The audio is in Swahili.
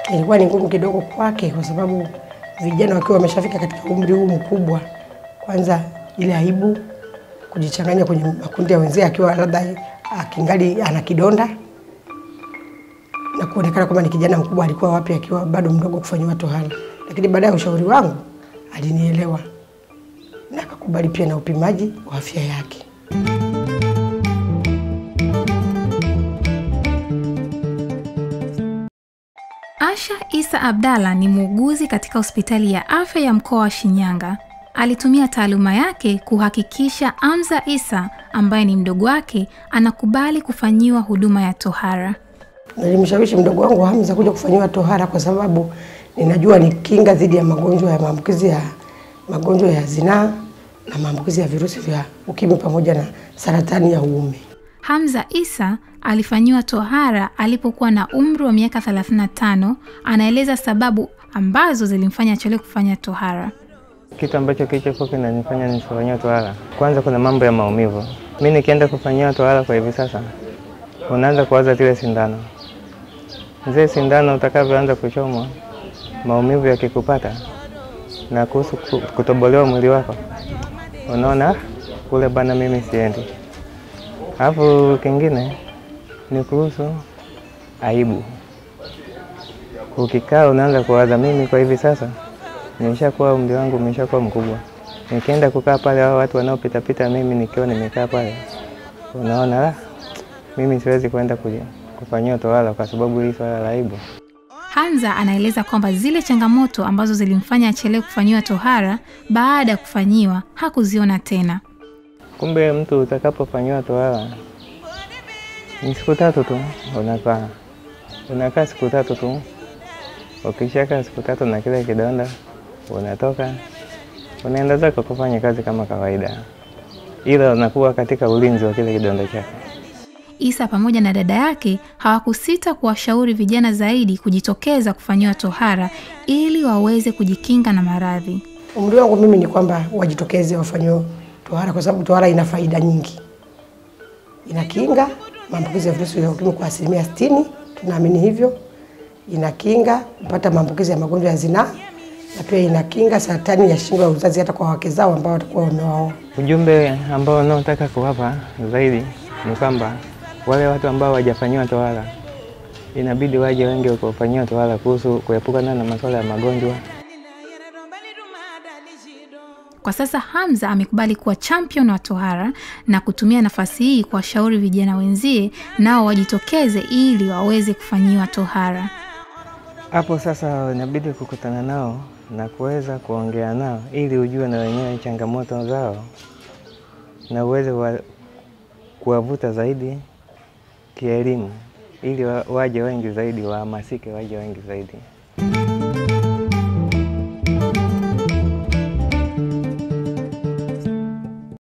ilikuwa ni ngumu kidogo kwake, kwa sababu vijana wakiwa wameshafika katika umri huu mkubwa, kwanza ile aibu kujichanganya kwenye makundi ya wenzie, akiwa labda akingali ana kidonda na kuonekana kwamba ni kijana mkubwa, alikuwa wapi akiwa bado mdogo kufanyiwa tohara. Lakini baada ya ushauri wangu alinielewa na akakubali pia na upimaji wa afya yake. Asha Isa Abdalla ni muuguzi katika hospitali ya afya ya mkoa wa Shinyanga. Alitumia taaluma yake kuhakikisha Amza Isa ambaye ni mdogo wake anakubali kufanyiwa huduma ya tohara. Nilimshawishi mdogo wangu Hamza kuja kufanyiwa tohara kwa sababu ninajua ni kinga dhidi ya magonjwa ya maambukizi ya magonjwa ya zinaa na maambukizi ya virusi vya ukimwi pamoja na saratani ya uume. Hamza Isa alifanyiwa tohara alipokuwa na umri wa miaka 35. Anaeleza sababu ambazo zilimfanya achelewe kufanya tohara. Kitu ambacho kilichokuwa kinanifanya nisifanyia tohara, kwanza kuna mambo ya maumivu. Mi nikienda kufanyiwa tohara kwa hivi sasa, unaanza kuwaza zile sindano, zile sindano utakavyoanza kuchomwa, maumivu yakikupata na kuhusu ku- kutobolewa mwili wako, unaona "Ah, kule bana, mimi siendi. Alafu kingine ni kuhusu aibu. Ukikaa unaanza kuwaza, mimi kwa hivi sasa nimeshakuwa umri wangu umeshakuwa mkubwa, nikienda kukaa pale, hao watu wanaopitapita, mimi nikiwa nimekaa pale, unaona "Ah, mimi siwezi kwenda kuji- kufanyiwa tohara kwa sababu hii swala la aibu. Hamza anaeleza kwamba zile changamoto ambazo zilimfanya achelewe kufanyiwa tohara baada ya kufanyiwa hakuziona tena. Kumbe mtu utakapofanyiwa tohara ni siku tatu tu unakaa, unakaa siku tatu tu. Ukishakaa siku tatu na kile kidonda, unatoka unaenda zako kufanya kazi kama kawaida, ila unakuwa katika ulinzi wa kile kidonda chako. Isa pamoja na dada yake hawakusita kuwashauri vijana zaidi kujitokeza kufanyiwa tohara ili waweze kujikinga na maradhi. Umri wangu mimi ni kwamba wajitokeze wafanyiwe tohara, kwa sababu tohara ina faida nyingi. Inakinga maambukizi ya virusi vya ukimwi kwa asilimia sitini, tunaamini hivyo. Inakinga kupata maambukizi ya magonjwa ya zinaa na pia inakinga saratani ya shingo ya uzazi hata kwa wake zao ambao watakuwa wamewaoa. Ujumbe ambao unaotaka kuwapa zaidi ni kwamba wale watu ambao hawajafanyiwa tohara inabidi waje wengi kufanyiwa tohara kuhusu kuepukana na masuala ya magonjwa Kwa sasa Hamza amekubali kuwa champion wa tohara na kutumia nafasi hii kuwashauri vijana wenzie nao wajitokeze ili waweze kufanyiwa tohara. Hapo sasa inabidi kukutana nao na kuweza kuongea nao ili ujue na wenyewe changamoto zao na uweze wa, kuwavuta zaidi kielimu ili wa, waje wengi zaidi, wahamasike waje wengi zaidi.